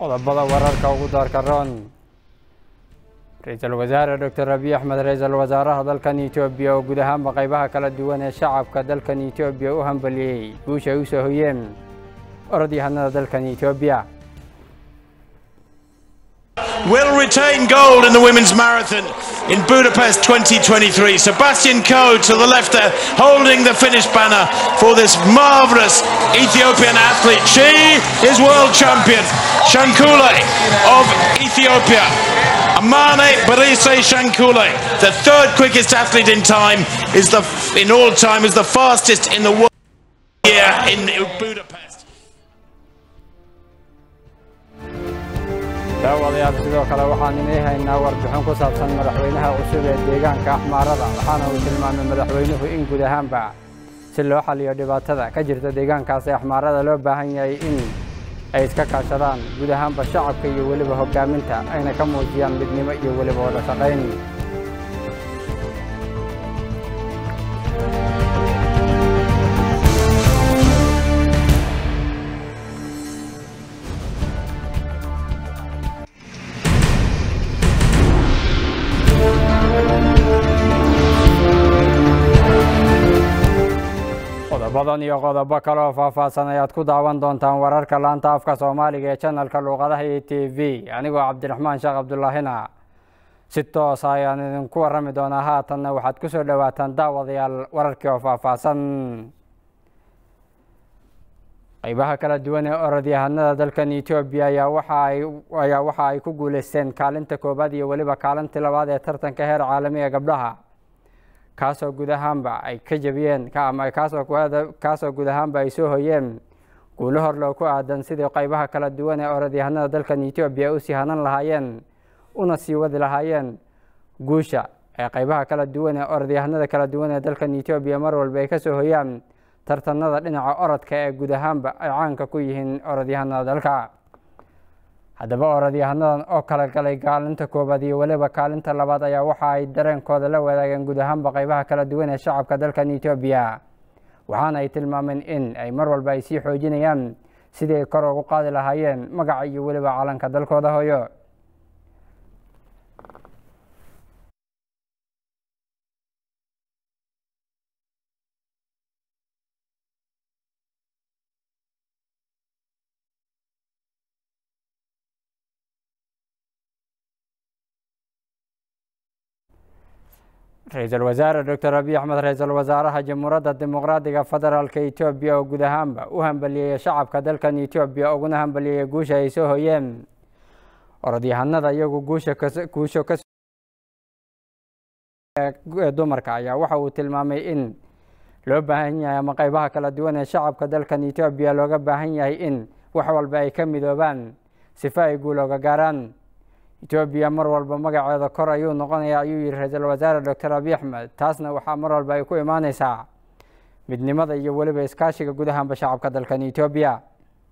qodobada wararka ugu daarka roon ra-iisul wasaare doctor abiy axmed ra-iisul wasaaraha dalkan etoobiya oo guud ahaanba qaybaha kala duwan ee shacabka dalkan etoobiya u hambaliyey guusha ay u soo hoyeen orodyahanada dalkan etoobiya will retain gold in the women's marathon in Budapest 2023. Sebastian Coe to the left there, holding the finish banner for this marvellous Ethiopian athlete. She is world champion, Shankule of Ethiopia. Amane Barise Shankule, the third quickest athlete in time, is the in all time is the fastest in the world here in Budapest. daawadayaal sidoo kale waxaan inay haynaa warbixin ku saabsan madaxweynaha cusub ee deegaanka axmaarada waxaana uu tilmaamay madaxweynuhu in guud ahaanba si loo xaliyo dhibaatada ka jirta deegaankaasi axmaarada loo baahan yahay in ay iska kaashadaan guud ahaanba shacabka iyo weliba hoggaaminta ayna ka muujiyaan midnimo iyo weliba wada shaqayn qodobadan iyo qodobo kale oo faahfaahsan ayaad ku daawan doontaan wararka laanta afka soomaaliga ee janalka luuqadaha iyo t v anigoo cabdiraxmaan sheekh cabdulaahina si toosa ayaan idinku warrami doonaa haatanna waxaad ku soo dhowaataan daawadayaal wararkii oo faahfaahsan qaybaha kala duwan ee orodyahanada dalkan etoobiya ayaa waxaayaa waxa ay ku guuleysteen kaalinta koowaad iyo weliba kaalintii labaad ee tartanka heer caalami ee gabdhaha kaasoo guud ahaanba ay ka jebiyeen ama kaasoo guud ahaanba ay soo hoyeen guulo hor loo ku aadan sidii qaybaha kala duwan ee orodyahanada dalkan etoobiya u sii hanan lahaayeen una sii wadi lahaayeen guusha ee qaybaha kala duwan ee orodyahanada kala duwan ee dalkan etoobiya mar walba ay ka soo hoyaan tartanada dhinaca orodka ee guud ahaanba ay caanka ku yihiin orodyahanada dalka haddaba orodyahanadan oo kala galay kaalinta koowaad iyo weliba kaalinta labaad ayaa waxa ay dareenkooda la wadaageen guud ahaanba qaybaha kala duwan ee shacabka dalkan etoobiya waxaana ay tilmaameen in ay mar walba ay sii xoojinayaan sidii ay kor ugu qaadi lahaayeen magaca iyo weliba calanka dalkooda hooyo ra-iisul wasaare doctor abiy axmed ra-iisul wasaaraha jamhuuradda dimuqraadiga federaalka etoobiya oo guud ahaanba u hambaliyeeya shacabka dalkan etoobiya uguna hambaliyeeya guusha ay soo hoyeen orodyahanada iyagu guusha guusho ka dumarka ayaa waxa uu tilmaamay in loo baahan yahay ama qaybaha kala duwan ee shacabka dalkan etoobiya looga baahan yahay in wax walba ay ka midoobaan sifa ay guul oga gaaraan etoobiya mar walba magaceeda kor ayuu noqonaya ayuu yihi ra-iisul wasaare doctor abiy axmed taasna waxaa mar walba ay ku imaaneysaa midnimada iyo weliba iskaashiga guud ahaanba shacabka dalkan etoobiya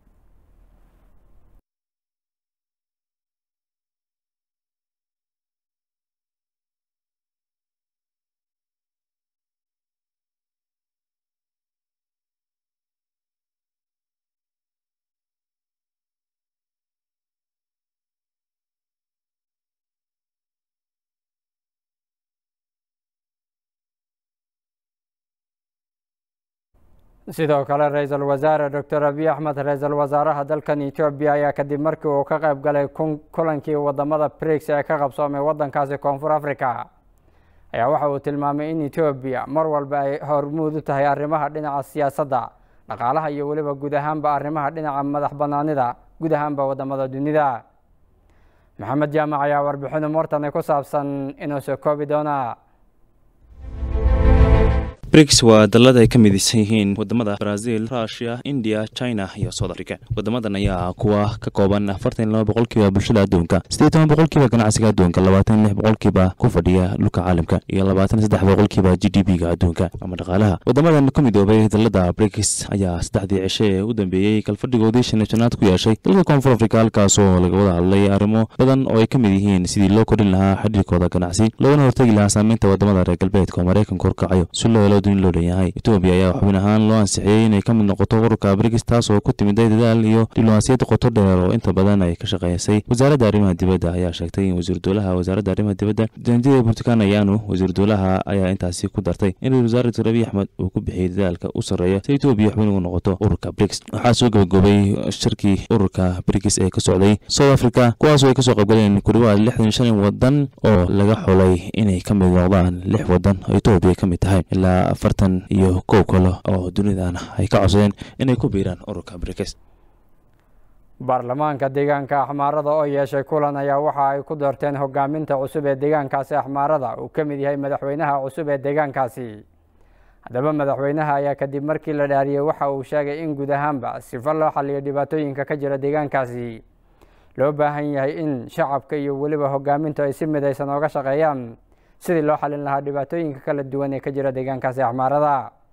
sidoo kale ra-iisul wasaare doctor abiy axmed ra-iisul wasaaraha dalkan etoobiya ayaa kadib markii uu ka qayb galay kulankii wadamada brix ee ka qabsoomay wadankaasi koonfur africa ayaa waxa uu tilmaamay in etoobiya mar walba ay hormuud u tahay arrimaha dhinaca siyaasadda dhaqaalaha iyo weliba guud ahaanba arrimaha dhinaca madax banaanida guud ahaanba wadamada dunida maxamed jaamac ayaa warbixin umuurtani ku saabsan inuu soo koobi doonaa briggs waa dalada ay ka midaysan yihiin wadamada brazil rushia india china iyo south africa wadamadan ayaa kuwa ka kooban afartan laba boqolkiiba bulshada adduunka siddeed toban boqolkiiba ganacsiga adduunka labaatan lix boqolkiiba ku fadhiya dhulka caalamka iyo labaatan saddex boqolkiiba g d p ga adduunka ama dhaqaalaha wadamadan ku midoobay dalada briggs ayaa saddexdii cishe ee u dambeeyey kalfadhigoodii shan iyo shanaad ku yeeshay dalka koonfur africa halkaasoo laga wada hadlay arrimo badan oo ay ka mid yihiin sidii loo kordhin lahaa xidhiirkooda ganacsi loogana hortegi lahaa saameynta wadamada reer galbeedka oo maraykanka horkacayo si loo helo duni loo dhanyahay etoobiya ayaa xubin ahaan loo ansixiyey inay ka mid noqoto ururka brigis taas oo ku timiday dadaal iyo diblomaasiyad qoto dheer oo inta badan ay ka shaqeysay wasaaradda arrimaha dibadda ayaa sheegtay in wasiir dowlaha wasaaradda arrimaha dibadda janjida burtukan ayaanu wasiir dowlaha ayaa intaasi ku dartay in ra-isul wasaare dr abiy axmed uu ku bixiyey dadaalka u sarreeya si etoobiya xubin ugu noqoto ururka brigis waxaa soo gabagobay shirkii ururka brigis ee ka socday south africa kuwaasoo ay kasoo qaybgaleen ku dhawaad lixdan shan wadan oo laga xulay inay ka mid noqdaan lix wadan oo etoobiya ka mid tahay ilaa afartan iyo kow kale oo dunidana ay ka codsadeen inay ku biiraan ururka brigis baarlamaanka deegaanka axmaarada oo yeeshay kulan ayaa waxa ay ku doorteen hogaaminta cusub ee deegaankaasi axmaarada uu ka mid yahay madaxweynaha cusub ee deegaankaasi haddaba madaxweynaha ayaa kadib markii la dhaariyey waxa uu sheegay in guud ahaanba sifo loo xaliyo dhibaatooyinka ka jira deegaankaasi loo baahan yahay in shacabka iyo weliba hogaamintu ay si midaysan ooga shaqeeyaan sidii loo xalin lahaa dhibaatooyinka kala duwan ee ka jira deegaankaasi axmaarada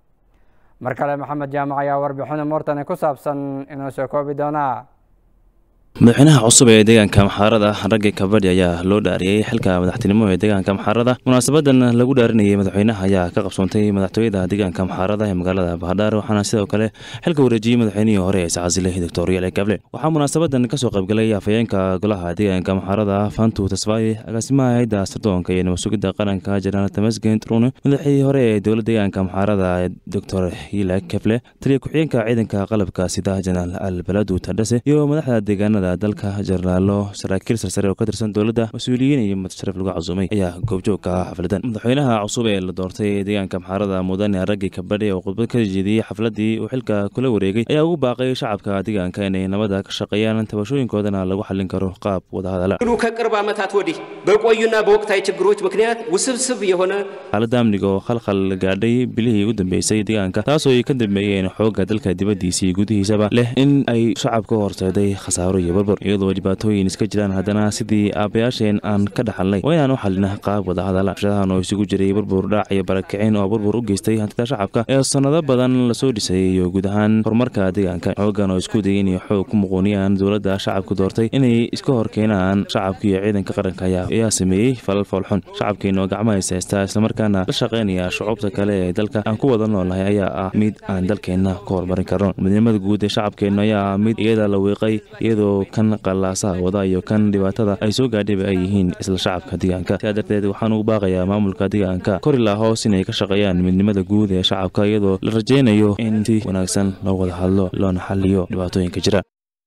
mar kale maxamed jaamac ayaa warbixin umuurtani ku saabsan inuu soo koobi doonaa madaxweynaha cusub ee deegaanka maxaarada raggi kabadhi ayaa loo dhaariyey xilka madaxtinimo ee deegaanka maxaarada munaasabadan lagu dhaarinayay madaxweynaha ayaa ka qabsoontay madaxtooyada deegaanka maxaarada ee magaalada bahadhaar waxaana sidoo kale xilka wareejiyey madaxweynihii hore ee sacasile doctor yale gable waxaa munaasabadan kasoo qaybgalay afhayeenka golaha deegaanka maxaarada fantu tasfaaye agaasimaha hayadda sirdoonka iyo nabadsugidda qaranka janaal tamasgen trune madaxii hore ee dowla deegaanka maxaarada doctor yile keble taliya ku-xigeenka ciidanka qalabka sida janaal al baladu tadhase iyo madaxda deegaanada dalka jarnaalo saraakiil sarsare oo ka tirsan dowladda mas-uuliyiin iyo mudsharaf lagu casuumay ayaa goobjoog ka ah xafladan madaxweynaha cusub ee la doortay ee deegaanka maxaarada mudane raggi kabadhi oo khudbad ka jeediyey xafladii uu xilka kula wareegay ayaa ugu baaqay shacabka deegaanka inay nabada ka shaqeeyaan tabashooyinkoodana lagu xallin karo qaab wadahadala ከቅርብ ዓመታት ወዲህ በቆዩና በወቅታዊ ችግሮች ምክንያት ውስብስብ የሆነ xaaladda amniga oo khalkhal gaadhay bilihii ugu dambeysay deegaanka taasoo ay ka dambeeyeen xoogga dalka dibaddiisii gudihiisaba leh in ay shacabka horseeday khasaaro iyo burbur iyadoo dhibaatooyin iska jiraan haddana sidii aabbayaasheen aan ka dhaxalnay waa inaan u xalina qaab wadahadala shadahan oo isugu jiray burbur dhaac iyo barakicin oo burbur u geystay hantida shacabka ee sannado badan lasoo dhisay iyo guud ahaan horumarka deegaanka xooggan oo isku dayeen iyo xoog ku muquuniyaan dowladda shacabku doortay inay iska hor keenaan shacabka iyo ciidanka qaranka ayaa sameeyey falal foolxun shacabkeena oo gacmaha is haystaa islamarkaana la shaqaynaya shucuubta kale ee dalka aan ku wada noolnahay ayaa ah mid aan dalkeenna ka horumarin karno midnimada guud ee shacabkeenna ayaa ah mid iyada la wiiqay iyadoo kan qalaasaha wada iyo kan dhibaatada ay soo gaadhayba ay yihiin isla shacabka deegaanka sidaa darteed waxaan ugu baaqayaa maamulka deegaanka kor ilaa hoos inay ka shaqeeyaan midnimada guud ee shacabka iyadoo la rajaynayo in si wanaagsan loo wada hadlo loona xaliyo dhibaatooyinka jira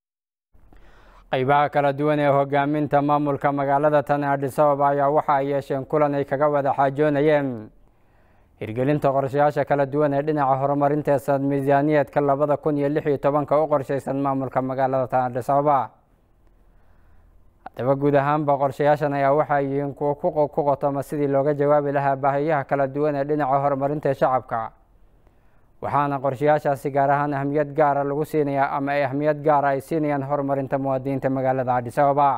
qaybaha kala duwan ee hogaaminta maamulka magaalada tan adis ababa ayaa waxa ay yeesheen kulan ay kaga wada xaajoonayeen hirgelinta qorshayaasha kala duwan ee dhinaca horumarinta sanad miisaaniyeedka labada kun iyo lix iyo tobanka u qorshaysan maamulka magaalada tan adis ababa haddaba guud ahaanba qorshayaashan ayaa waxay yihiin kuwo ku qotoma sidii looga jawaabi lahaa baahiyaha kala duwan ee dhinaca horumarinta shacabka waxaana qorshayaashaasi gaar ahaan ahmiyad gaara lagu siinayaa ama ay ahmiyad gaara ay siinayaan horumarinta muwaadiniinta magaalada adis ababa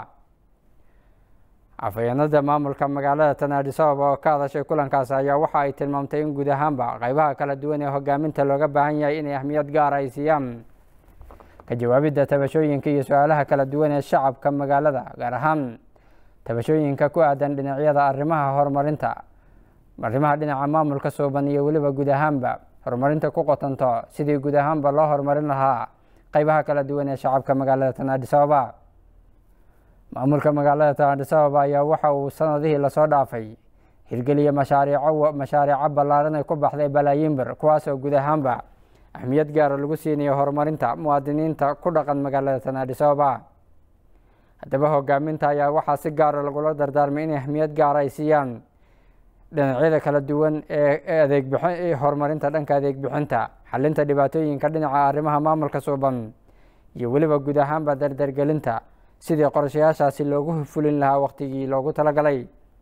afhayeenada maamulka magaalada tan adis ababa oo ka hadashay kulankaas ayaa waxa ay tilmaamtay in guud ahaanba qaybaha kala duwan ee hogaaminta looga baahan yahay inay ahmiyad gaara ay siiyaan ka jawaabidda tabashooyinka iyo su-aalaha kala duwan ee shacabka magaalada gaar ahaan tabashooyinka ku aadan dhinacyada arrimaha horumarinta arrimaha dhinaca maamulka suuban iyo weliba guud ahaanba horumarinta ku qotanto sidii guud ahaanba loo horumarin lahaa qaybaha kala duwan ee shacabka magaalada tan adis ababa maamulka magaalada tan adis ababa ayaa waxa uu sanadihii lasoo dhaafay hirgeliya mashaariico mashaariico ballaaran ay ku baxday balaayiin bir kuwaasoo guud ahaanba ahmiyad gaara lagu siinayo horumarinta muwaadiniinta ku dhaqan magaalada tan adis ababa haddaba hogaaminta ayaa waxaa si gaara lagula dardaarmay in ahmiyad gaara ay siiyaan dhinacyada kala duwan ee adeegbixin horumarinta dhanka adeeg bixinta xalinta dhibaatooyinka dhinaca arrimaha maamulka suuban iyo weliba guud ahaanba dardargelinta sidii qorshayaashaasi loogu fulin lahaa waqtigii loogu talagalay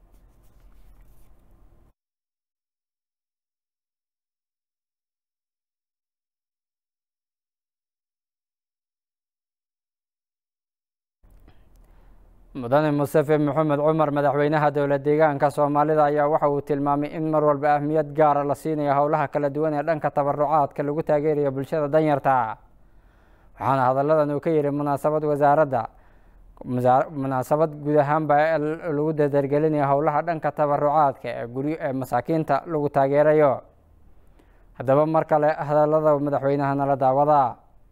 mudane mustafe maxamed cumar madaxweynaha dowla deegaanka soomaalida ayaa waxa uu tilmaamay in mar walba ahmiyad gaara la siinayo howlaha kala duwan ee dhanka tabarucaadka lagu taageerayo bulshada danyarta waxaana hadalladan uu ka yihi munaasabad wasaaradda munaasabad guud ahaanba lagu dardargelinayo howlaha dhanka tabarucaadka ee guryo ee masaakiinta lagu taageerayo haddaba mar kale hadallada madaxweynaha nala daawada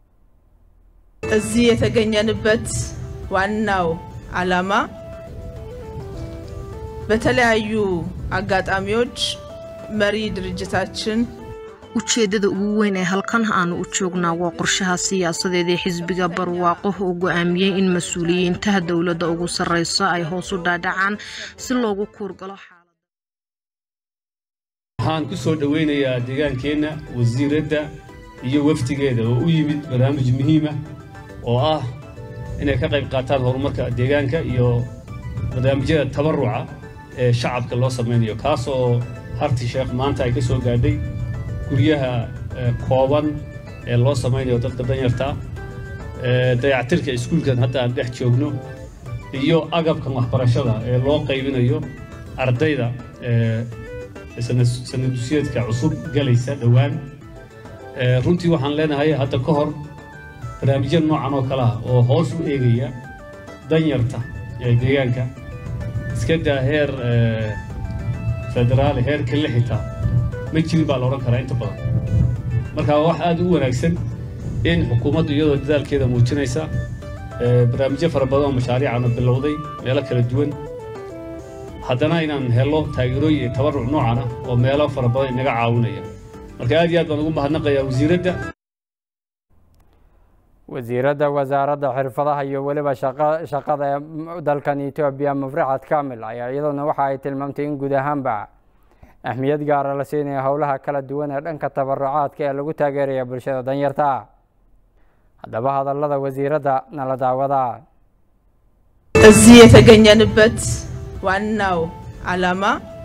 እዚህ የተገኘንበት ዋናው ዓላማ በተለያዩ አጋጣሚዎች መሪ ድርጅታችን ujeeddada ugu weyn ee halkan aanu u joognaa waa qorshaha siyaasadeed ee xisbiga barwaaqo uu go-aamiyey in mas-uuliyiintaha dowladda ugu sarreysa ay hoos u dhaadhacaan si loogu kuurgalo waxaan ku soo dhoweynayaa deegaankeenna wasiiradda iyo wafdigeeda oo u yimid barnaamij muhiima oo ah inay ka qayb qaataan horumarka deegaanka iyo barnaamijyada tabaruca ee shacabka loo samaynayo kaasoo harti sheekh maanta ay ka soo gaadhay guryaha kooban ee loo samaynayo dadka danyarta dayactirka iskuulkan hadda aan dhex joogno iyo agabkan waxbarashada ee loo qaybinayo ardayda sanadusyeedka cusub galaysa dhowaan runtii waxaan leenahay hadda ka hor barnaamijya noocan oo kale ah oo hoos u eegaya danyarta ee deegaanka iska daa heer federaal heer kale xitaa ma jirin baa la odhan karaa inta badan marka wax aad u wanaagsan in xukuumaddu iyadoo dadaalkeeda muujinaysa barnaamijyo fara badan oo mashaariicana bilowday meelo kala duwan haddana inaan helo taageerooyin iyo tabaruc noocan ah oo meelo fara badan inaga caawinaya marka aad iyo aad baan ugu mahadnaqayaa wasiiradda wasiiradda wasaaradda xirfadaha iyo weliba shaqada ee dalkan etoobiya mafraxad kamil ayaa iyaduna waxa ay tilmaamtay in guud ahaanba ahmiyad gaara la siinaya howlaha kala duwan ee dhanka tabarucaadka ee lagu taageeraya bulshada danyarta haddaba hadallada wasiiradda nala daawada እዚህ የተገኘንበት ዋናው ዓላማ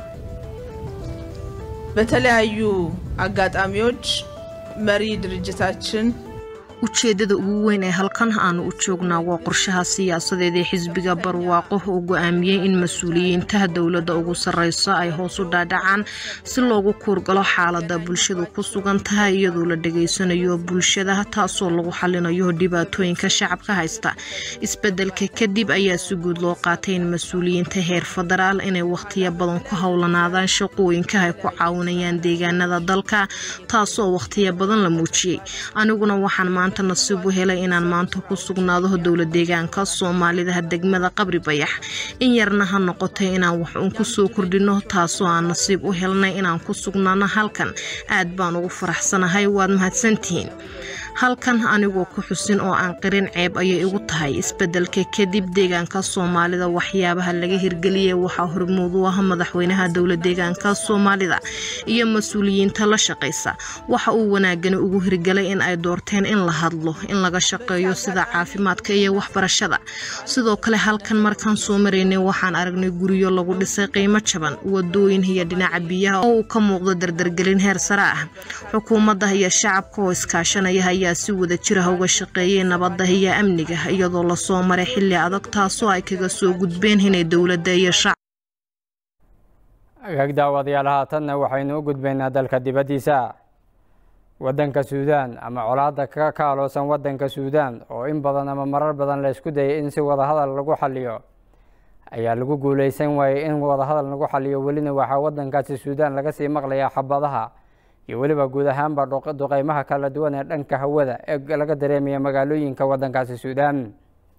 በተለያዩ አጋጣሚዎች መሪ ድርጅታችን ujeeddada ugu weyn ee halkan aanu u joognaa waa qorshaha siyaasadeed ee xisbiga barwaaqo uu go-aamiyey in mas-uuliyiintaha dowladda ugu sarreysa ay hoos u dhaadhacaan si loogu kuurgalo xaalada bulshadu ku sugan tahay iyadoo la dhegaysanayo bulshada taasoo lagu xalinayo dhibaatooyinka shacabka haysta isbedelka kadib ayaa si guud loo qaatay in mas-uuliyiinta heer federaal inay wakhtiyo badan ku howlanaadaan shaqooyinka ay ku caawinayaan deegaanada dalka taasoo wakhtiyo badan la muujiyey aniguna waxaan maanta nasiib u helay inaan maanta ku sugnaado dowla deegaanka soomaalida degmada qabri bayax in yarna ha noqotay inaan wax uun kusoo kordhino taasoo aan nasiib u helnay inaan ku sugnaano halkan aad baan ugu faraxsanahay waad mahadsantihiin halkan anigoo ku xusin oo aan qirin ceeb ayay igu tahay isbedelka kadib deegaanka soomaalida waxyaabaha laga hirgeliyay waxaa hormuud u ah madaxweynaha dowla deegaanka soomaalida iyo mas-uuliyiinta la shaqaysa waxa uu wanaagani ugu hirgelay in ay doorteen in la hadlo in laga shaqeeyo sida caafimaadka iyo waxbarashada sidoo kale halkan markaan soo maraynay waxaan aragnay guryo lagu dhisay qiimo jaban wadooyin iyo dhinaca biyaha oo uu ka muuqdo dardargelin heer sare ah xukuumadda iyo shacabka oo iskaashanaya ayaa si wada jira uga shaqeeyay nabadda iyo amniga iyadoo lasoo maray xilli adag taasoo ay kaga soo gudbeen inay dowladda iyo shacab agaag daawadayaal haatanna waxaynu u gudbaynaa dalka dibaddiisa waddanka suudaan ama colaadda ka kaaloosan waddanka suudaan oo in badan ama marar badan la isku dayay in si wadahadal lagu xaliyo ayaa lagu guuleysan waayey in wadahadal lagu xaliyo welina waxaa waddankaasi suudaan laga sii maqlayaa xabadaha iyo weliba guud ahaanba duqeymaha kala duwan ee dhanka hawada ee laga dareemaya magaalooyinka waddankaasi suudaan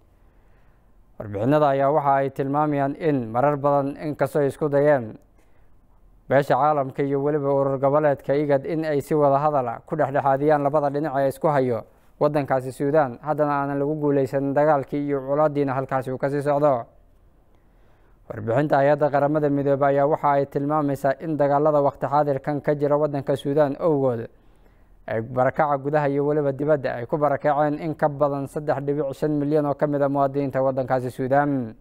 warbixinada ayaa waxa ay tilmaamayaan in marar badan inkastoo ay isku dayeen beesha caalamka iyo weliba urur goboleedka igad in ay si wada hadala ku dhexdhexaadiyaan labada dhinac ee isku hayo waddankaasi suudaan haddana aanan lagu guuleysanin dagaalkii iyo colaadiina halkaasi uu kasii socdo warbixinta hay-adda qaramada midoobe ayaa waxa ay tilmaamaysaa in dagaalada waqti xaadirkan ka jira waddanka suudaan owgood ay barakaca gudaha iyo weliba dibadda ay ku barakaceen in ka badan saddex dhibic shan milyan oo ka mid a muwaadiniinta waddankaasi suudaan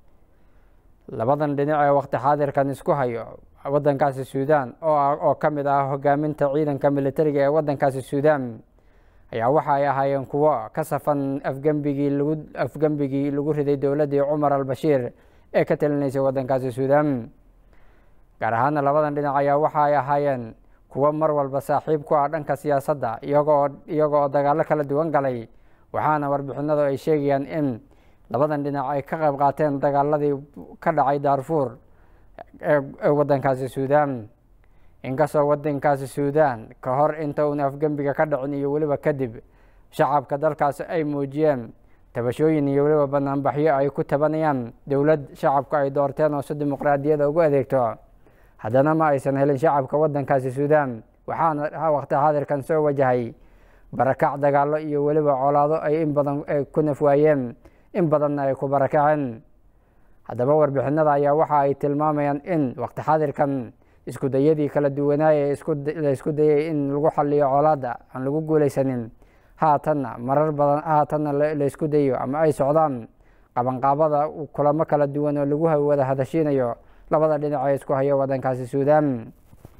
labadan dhinac ee waqti xaadirkan isku hayo waddankaasi suudaan oo ka mid ah hogaaminta ciidanka militariga ee waddankaasi suudaan ayaa waxa ay ahaayeen kuwo ka safan afgembigii lagu afgembigii lagu riday dowladdii cumar al-bashiir ee ka talinaysay waddankaasi suudaan gaar ahaana labadan dhinac ayaa waxa ay ahaayeen kuwo mar walba saaxiib ku ah dhanka siyaasadda iyagoo iyaga oo dagaallo kala duwan galay waxaana warbixinadu ay sheegayaan in labadan dhinac ay ka qayb qaateen dagaaladii ka dhacay daarfuur ee waddankaasi suudaan inkastoo wadankaasi suudaan ka hor inta uuna afgembiga ka dhicin iyo weliba kadib shacabka dalkaasi ay muujiyeen tabashooyin iyo weliba banaanbaxyo ay ku tabanayaan dowlad shacabku ay doorteen oo si dimuqraadiyada ugu adeegto haddana ma aysan helin shacabka wadankaasi suudaan waxaana waqti xaadirkan soo wajahay barakac dagaalo iyo weliba colaado ay in badan ku nafwaayeen in badanna ay ku barakaceen haddaba warbixinada ayaa waxa ay tilmaamayaan in waqti xaadirkan isku dayadii kala duwanaaya la isku dayay in lagu xaliyo colaada aan lagu guuleysanin haatanna marar badan haatanna la isku dayo ama ay socdaan qabanqaabada kulamo kala duwan oo lagu wada hadashiinayo labada dhinac ee isku hayo wadankaasi suudaan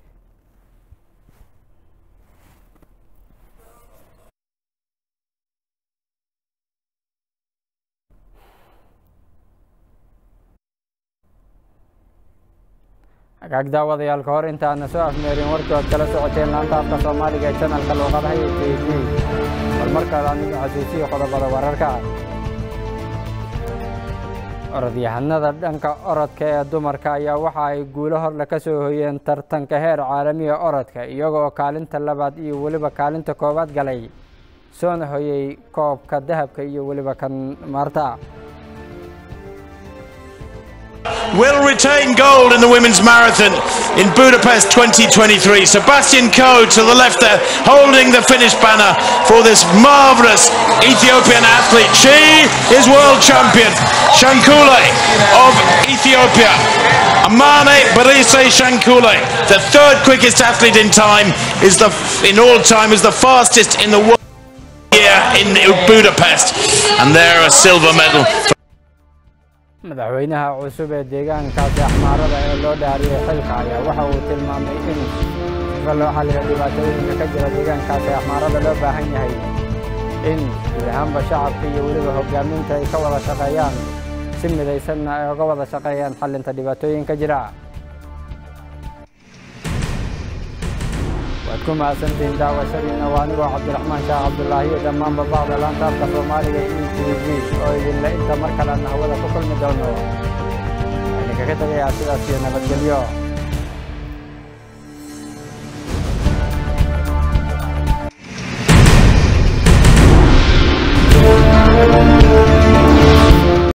hagaag daawadayaal ka hor intaana soo afmeerin warkii ood kala socoteen laanta afka soomaaliga ee janalka luuqadaha iyo t v bal markaada anigu xasuusiyo qodobada wararka orodyahanada dhanka orodka ee dumarka ayaa waxa ay guulo horle ka soo hoyeen tartanka heer caalamiga orodka iyaga oo kaalinta labaad iyo weliba kaalinta koowaad galay soona hoyey koobka dahabka iyo weliba kan maarta will retain gold in the women's marathon in Budapest 2023. Sebastian Coe to the left there, holding the finish banner for this marvellous Ethiopian athlete. She is world champion, Shankule of Ethiopia. Amane Barise Shankule, the third quickest athlete in time, is the in all time is the fastest in the world here in Budapest, and there a silver medal. madaxweynaha cusub ee deegaankaasi axmaarada ee loo dhaariyey xilka ayaa waxa uu tilmaamay in sifa loo xalliyo dhibaatooyinka ka jira deegaankaasi axmaarada loo baahan yahay in guud ahaanba shacabka iyo weliba hogaaminta ay ka wada shaqeeyaan si midaysanna ay uga wada shaqeeyaan xallinta dhibaatooyinka jira waad ku mahadsantihiin daawashadiina waa anigoo cabdiraxmaan shaah cabdulaahi iyo dhammaanba bacda laanta afka soomaaliga e t v oo idinle inta mar kale aan hawada ku kulmi doono waxaan idinkaga tegayaa sidaas iyo nabadgelyo